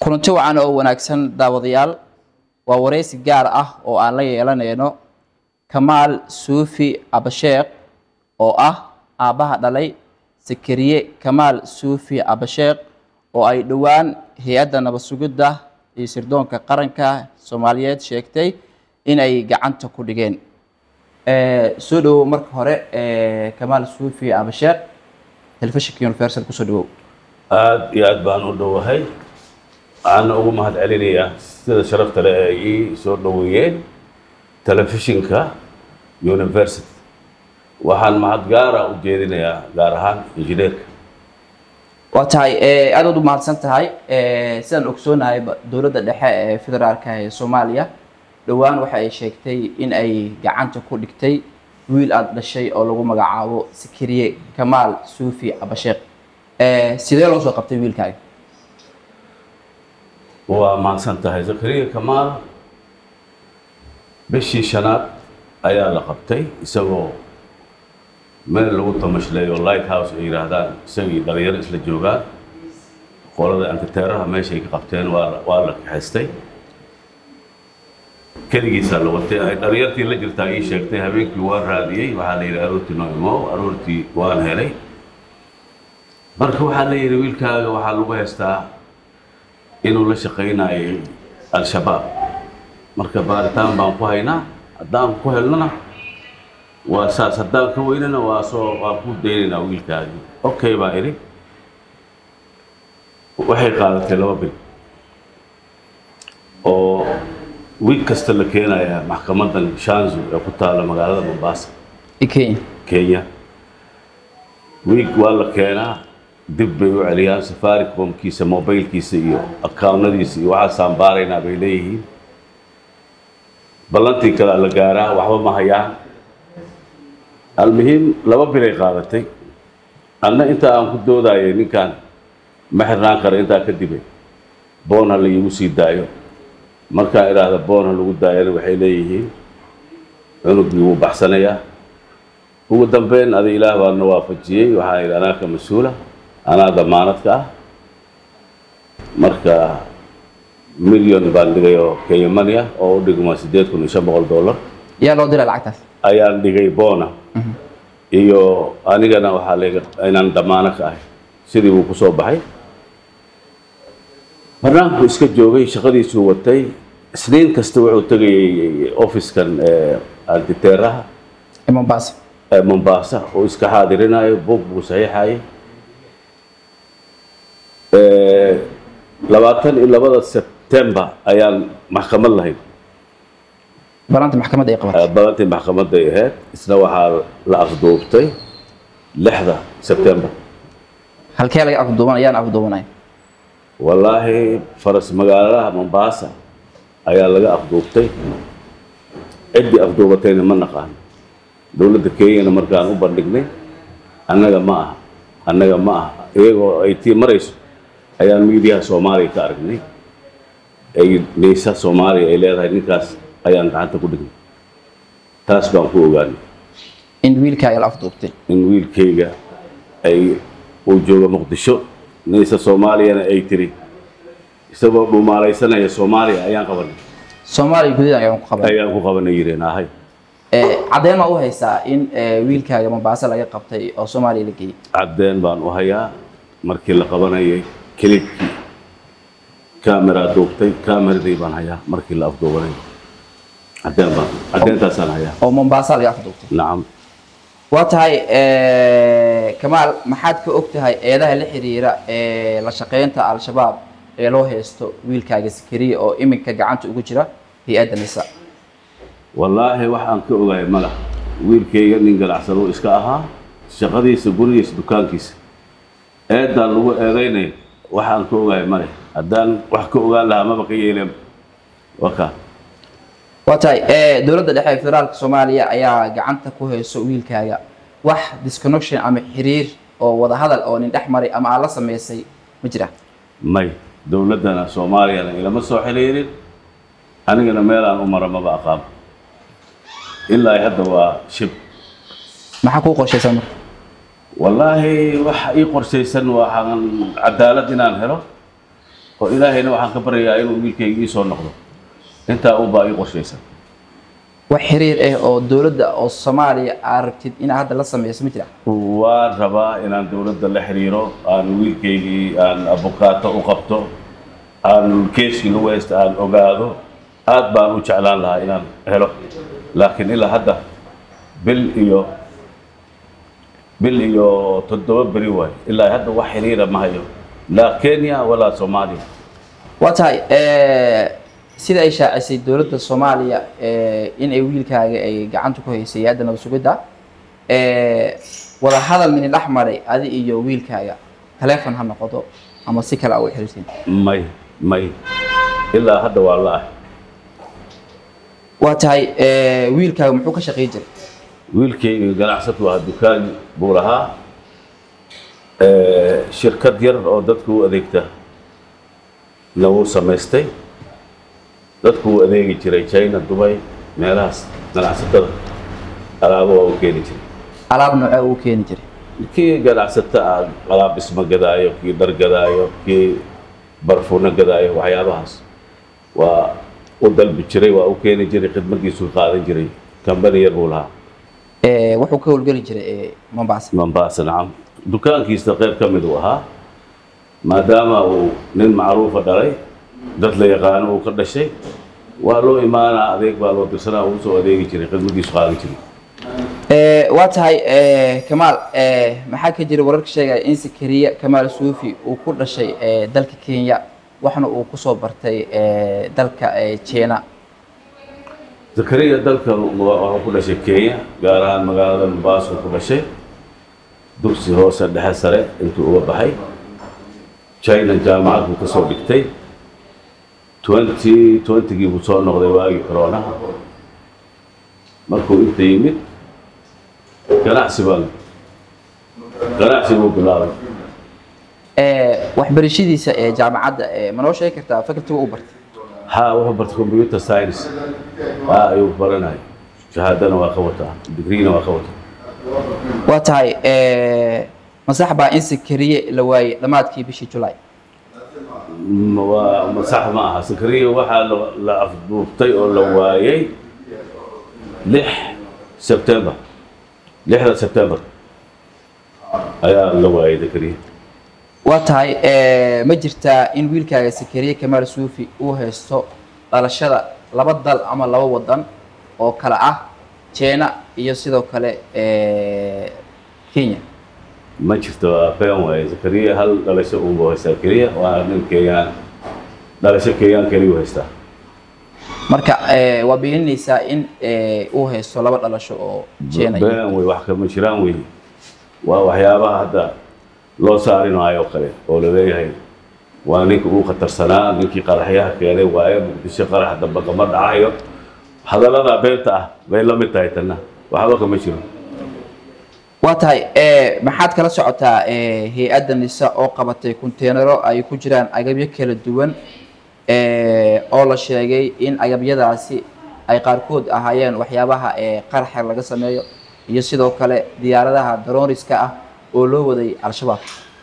kulanti wacan oo wanaagsan daawadayaal waa wareysi gaar ah oo aan la yeelanayno kamaal suufi abasheekh oo ah aabbaha dhalay sakariye kamaal suufi abasheekh oo ay dhowaan hay-adda nabad sugidda iyo sirdoonka qaranka soomaaliyeed sheegtay inay gacanta ku dhigeen soo dhawow marka hore kamaal suufi abasheekh telefishinka universal kusoo dhawow aada iyo aad baan u dhowahay waxaana ugu mahad celinayaa sida sharafta leh ee ii soo dhoweeyeen telefishinka university waxaan mahad gaara u jeedinayaa gaar ahaan injineerka waa tahay aada u mahadsan tahay sidaan ogsoonahay dowladda dhexe ee federaalka ee soomaaliya dhowaan waxa ay sheegtay in ay gacanta ku dhigtay wiil aada dhashay oo lagu magacaabo sakariye kamaal suufi abasheekh sidee loo soo qabtay wiilkaaga waa mahadsan tahay zakariya kamaal bishii shanaad ayaa la qabtay isagoo meel lagu tamashleeyo light house ay yidhaahdaan isagii dhalinyaro isla joogaan qolada antiteeraha meeshay ka qabteen waa waa la kaxaystay keligiisaa la watay ay dhalinyartii la jirtaa ii sheegtay habeenkii waan raadiyey waxaa la yidhi aroortii noo imo aroortii waan helay marka waxaa la yidhi wiilkaaga waxaa lagu haystaa inuu la shaqaynayay al-shabaab marka baaritaan baan ku haynaa haddaan ku helnona waa saas haddaan ka weynana waa soo waa ku daynaynaa wiilkaagii okay baa idhi waxay qaadatay laba bil oo wiig kasta la keenaya maxkamadan shanzu ee ku taalla magaalada mombasa kenya kenya wiig waa la keenaa dib bay u celiyaan safaricomkiisa mobilkiisa iyo accountnadiisa iyo waxaasaan baaraynaa bay leeyihiin ballantii kale la gaaraa waxba ma hayaan almuhiim laba bilay qaadatay anna inta aan ku doodayay ninkan ma xirnaan kara intaa kadibay boon ha la iigu sii daayo markaan idhaahda boon ha lagu daayana waxay leeyihiin cunugii wuu baxsanayaa ugu dambeyn ada ilaah baana waafajiyey waxaan idhi anaa ka mas-uula anaa damaanadka ah marka milyon baan dhigay oo kenya money ah oo u dhigma siddeed kun iyo shan boqol dollar yaa loo diray lacagtaas ayaan dhigay boona iyo anigana waxaa layga inaan damaano ka ahay sidii buu kusoo baxay barnaamijku iska joogay shaqadiisuu watay isniin kasta wuxuu tegayay ofiskan antiteeraha ee mombasa ee mombasa oo iska xaadirinayo buug buu saxiixayay labaatan iyo labada sebtembar ayaan maxkamad lahayn balanta maxkamadda ay qabatay balantii maxkamaday ahayd isna waxaa la afduubtay lixda sebtembar halkee laga afduuban ayaan afduubanay wallaahi faras magaaladaha mombasa ayaa laga afduubtay ciddii afduubatayna ma naqaan dowladda kenyana markaan u bandhignay annaga ma aha annaga ma aha iyagoo ay tii marayso ayaan miidiyaha soomaaliya ka aragnay ay neysa soomaaliya ay leedahay ninkaas ayaan gacanta ku dhignay taas baan ku ogaanay in wiilkaaga la afduubtay in wiilkayga ay uu joogo muqdisho neysa soomaaliyana ay tiri isagoo dhumaalaysanaya soomaaliya ayaan qabanay soomaaliya gudaheeda ayaan ku qabanay ayaan ku qabanay yireen ahay caddeyn ma u haysaa in wiilkaaga mombasa laga qabtay oo soomaaliya la geeyey caddeen baan u hayaa markii la qabanayay kilibkii camera duubtay cameradii baan hayaa markii la afduubanay caddeen baan caddeentaasaan hayaa oo mombasa laga afduubtay nacam waa tahay kamaal maxaad ka og tahay eedaha la xiriira ee la shaqeynta al-shabaab ee loo haysto wiilkaaga sakariya oo iminka gacanta ugu jira hay-adda nisa wallaahi waxaan ka ogahay madax wiilkayga nin ganacsaduu iska ahaa shaqadiisa gurigiisa dukaankiisa eeddaan lagu eedaynayo waxaan ka ogahay male haddaan wax ka ogaan lahaa maba ka yeeleen waka waa tahay dowladda dhexe ee federaalka soomaaliya ayaa gacanta ku hayso wiilkaaga wax disconnection ama xiriir oo wadahadal oo nin dhex maray ama aad la sameysay ma jira may dowladdana soomaaliyana ilama soo xiriirin anigana meelaan u mara maba aqaano ilaa ay hadda waa shib maxaa kuu qorshaysan marka wallaahi waxa ii qorshaysan waxaan cadaalad inaan helo oo ilaahayna waxaan ka baryayaa inuu wiilkayga ii soo noqdo intaa unbaa ii qorshaysan wax xiriir ah oo dowladda oo soomaaliya aad rabtid inaad hadda la sameyso ma jira waan rabaa inaan dowladda la xiriiro aan wiilkaygii aan abukaato u qabto aan keeskii lagu haysta aan ogaado aad baan u jeclaan lahaa inaan helo laakiin ilaa hadda bil iyo bil iyo toddoba beri waayo ilaa hadda wax xiriira ma hayo laa kenya walaa soomaaliya waa tahay sida ay shaacisay dowladda soomaaliya in ay wiilkaaga ay gacanta ku haysay hadda nabad sugidda wada hadal mini dhex maray adi iyo wiilkaaga taleefon ha noqodo ama si kale a u xiriirtiin may may ilaa hadda waa la ah waa tahay wiilkaaga muxuu ka shaqeyn jiray wiilkayga ganacsatu ahaa dukaan buu lahaa shirkad yar oo dadku u adeegta na wuu samaystay dadku uu adeegi jiray china dubay meelahaas ganacsatada alaabo waa u keeni jiray alaab noocee uu keeni jiray kii ganacsato ah alaab dhismo gadaayo kii dhar gadaayo kii barfuuno gadaayo waxyaabahaas waa u dalbi jiray waa u keeni jiray khidmadiisu qaadan jiray kambani yar buu lahaa wuxuu ka howlgeli jiray mombasa mombasa nacam dukaankiisa qayb ka mid uu ahaa maadaama uu nin macruufa dhalay dad la yaqaano uu ka dhashay waa loo imaanaa adeeg baa loo dirsanaa uu soo adeegi jiray khidmadiisu qaadan jiray waa tahay kamaal maxaa ka jira wararka sheegaya in sakariya kamaal suufi uu ku dhashay dalka kenya waxna uu kusoo bartay dalka jina zakariya dalka waxuu ku dhashay kenya gaar ahaan magaalada mombasa ku dhashay dugsi hoose dhexe sare intuu uga baxay china jaamacad buu kasoo dhigtay twenty twentygii buu soo noqday waagii coronaha markuu inta yimid ganacsi baan ganacsi buu bilaabay waxbarashadiisa ee jaamacadda ma noo sheegi kartaa facultiga u bartay ha wuxuu bartay computer science ha ayuu baranaya shahaadana waa ka wataa digriina waa ka wataa waa tahay masax baa in sakariye la waayey dhammaadkii bishii julay Ma- waa ma sax ma aha sakariya waxaa la- la afduubtay oo la waayay lix sebtember lixda sebtember ayaa la waayay zakariya waa tahay ma jirtaa in wiilkaaga sakariye kamaal suufi uu haysto dhalashada laba dal ama laba wadan oo kale ah jina iyo sidoo kale kenya ma jirto waa been waaye zakariya hal dhalasho unbuu haystaa keliya waa nin kenyaan dhalasho kenyaan keliyu haystaa marka waa beeninaysaa in uu haysto laba dhalasho oo jina iyo been wey wax kama jiraan wey waa waxyaabaha hadda loo saarinaayo kale oo laleeyahay waa ninka uu khatarsanaa ninkii qaraxyaha keenay waaye muqdisho qarax damba kama dhacayo hadallada beenta ah bay la mid tahay tanna waxba kama jiro waa tahay maxaad kala socotaa hay-adda nisa oo qabatay konteenaro ay ku jiraan agabyo kala duwan oo la sheegay in agabyadaasi ay qaarkood ahaayeen waxyaabaha qaraxa laga sameeyo iyo sidoo kale diyaaradaha darooriska ah oo loo waday al-shabaab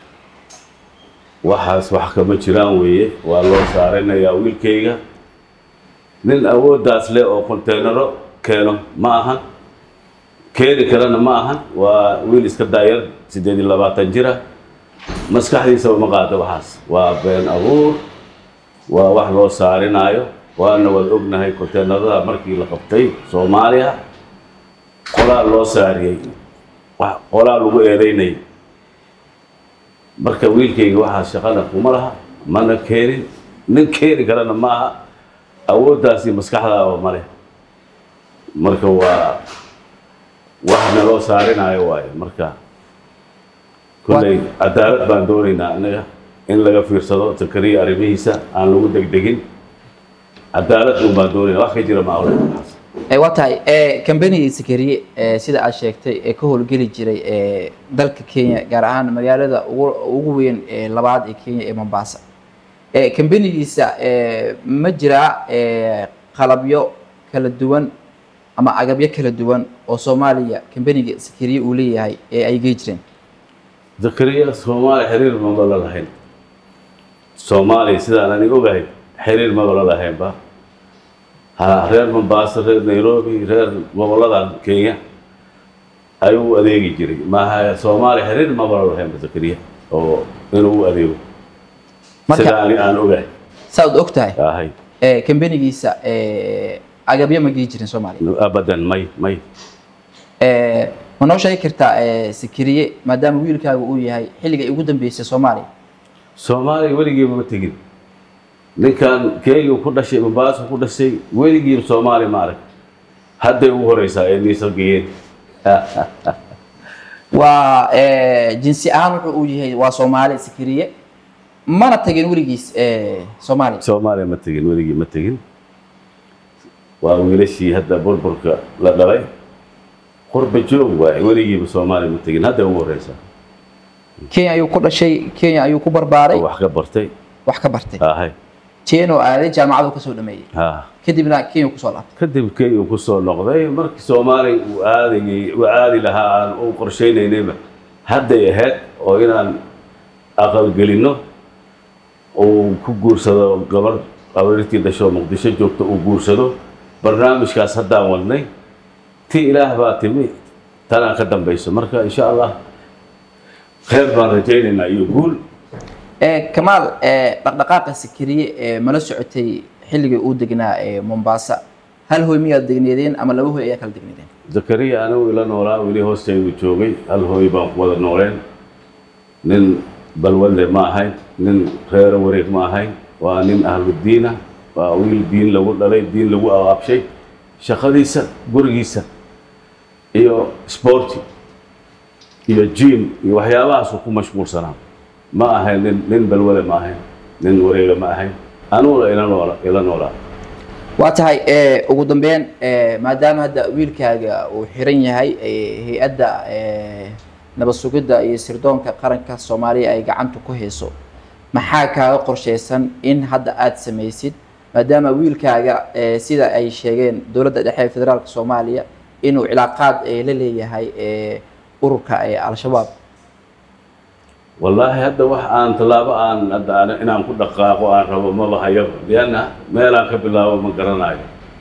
waxaas wax kama jiraan weeye waa loo saarinayaa wiilkayga nin awooddaas leh oo konteenaro keeno ma ahan keeni karana ma ahan waa wiil iska daayar siddeed iyo labaatan jira maskaxdiisaba ma qaado waxaas waa been abuur waa wax loo saarinaayo waana waad ognahay konteenarada markii la qabtay soomaaliya qolaa loo saariyey wax qolaa lagu eedeynayay marka wiilkayga waxaa shaqana kuma laha mana keenin nin keeni karana ma aha awooddaasi maskaxdaaba male marka waa wax naloo saarinayo waaye marka kolley cadaalad baan doonaynaa anaga in laga fiirsado zakariya arrimihiisa aan lagu degdegin cadaalad un baan doonaynaa wax ka jira ma awle waxaas waa tahay kambanigii sakariye sida aad sheegtay ee ka howlgeli jiray dalka kenya gaar ahaan magaalada ugu ugu weyn ee labaad ee kenya ee mombasa kambanigiisa ma jiraa qalabyo kala duwan ama agabyo kala duwan oo soomaaliya kambaniga sakariye uu leeyahay ee ay gey jireen zakariya soomaali xiriir maba la lahayn soomaaliya sidaan ani ogahay xiriir mabala lahaynba ha reer mombaaso reer nairobi reer goboladan kenya ayuu u adeegi jiray maaha soomaaliya xiriir mabala lahaynba zakariya oo inuu u adeego Marka- sida ani aan ogahay saad og tahay ahay ee, kambanigiisa ee, agabyo ma geli jirin soomaaliya abadan may may Ee, ma noo sheegi kartaa ee, sikiriye maadaama wiilkaaga uu yahay xilliga ay ugu dambeysay soomaaliya soomaaliya weligiiba ma tegin ninkan kenya ku dhashay mombaaso ku dhashay weligiiba soomaaliya ma arag hadday ugu horeysaa ee niisa geeyeen waa ee, jinsi ahaan wuxuu uu yahay waa soomaali sikiriye mana tagin weligiis ee, soomaaliya soomaaliya ma tegin weligii ma tegin waa wiilashii hadda burburka la dhalay qurba joog waaye weligiiba soomaaliya ma tegin hadday ugu horeysaa kenya ayuu ku dhashay kenya ayuu ku barbaaray oo wax ka bartay wax ka bartay ahay jeenoo aaday jaamacadu kasoo dhameeyey ha kadibna kenya kusoo laabtay kadib kenya uu kusoo noqday markii soomaaliya uu aadayay uu aadi lahaa aan u qorshaynaynayba hadday ahayd oo inaan aqalgelinno uu ku guursado gabar abarirtii dhasho muqdisho joogto uu guursado barnaamijkaas haddaan wadnay ti ilaah baa timi tanaan ka dambayso marka insha allah khayr baan rajaynaynaa iyo guul ee kamaal ee dhaqdhaqaaqa sikiriye ee mala socotay xilligii uu degnaa ee mombasa hal hoy miyaad degneedeen ama laba hoy ayaa kala degneedeen zakariya anigu ila noolaa weli hoostaydu joogay hal hooy baan ku wada nooleen nin balwadle ma ahayn nin reero wareeg ma ahayn waa nin ahludiina waa wiil diin lagu dhalay diin lagu abaabshay shaqadiisa gurigiisa iyo sporti iyo jim iyo waxyaabahaasuu ku mashquulsanaa ma ahayn nin nin balwade ma ahayn nin wareega ma ahayn aniguna ila noola ila noolaa waa tahay ee ugu dambeyn ee maadaama hadda wiilkaaga uu xiran yahay ee hay-adda ee nabad sugidda iyo sirdoonka qaranka soomaaliya ay gacanta ku hayso maxaa kaaga qorshaysan in hadda aada samaysid maadaama wiilkaaga ee sida ay sheegeen dowladda dhexe ee federaalka soomaaliya inuu cilaaqaad ee la leeyahay ee ururka ee al-shabaab wallaahi hadda wax aan tallaabo aan hadda aan- inaan ku dhaqaaqo aan rabo maba hayaba lianna meelaan ka bilaabo ma garanayo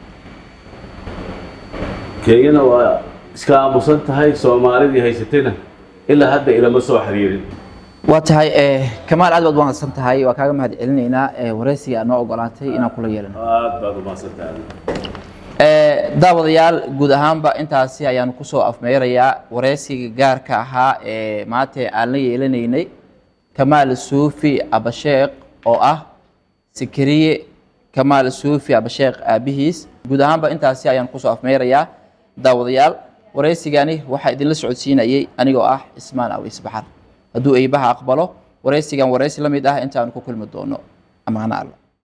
kenyana waa iska aamusan tahay soomaalidii haysatayna ilaa hadda ilama soo xiriirin waa tahay ee kamaal aad baad wanaagsan tahay waa kaaga mahad celinaynaa ee waraysiga aad noo ogolaatay inaan kula yeelano aad baad umahadsan tahay Ee, daawadayaal guud ahaanba intaasi ayaanu kusoo afmeerayaa wareysiga gaarka ahaa ee maanta aan la yeelanaynay kamaal suufi abasheekh oo ah sikiriye kamaal suufi abasheekh aabihiis guud ahaanba intaasi ayaan kusoo afmeerayaa daawadayaal wareysigani waxaa idinla socodsiinayay anigoo ah ismaan awis baxar hadduu eybaha aqbalo wareysigan wareysi la mid ah intaanu ku kulmi doono amaano alla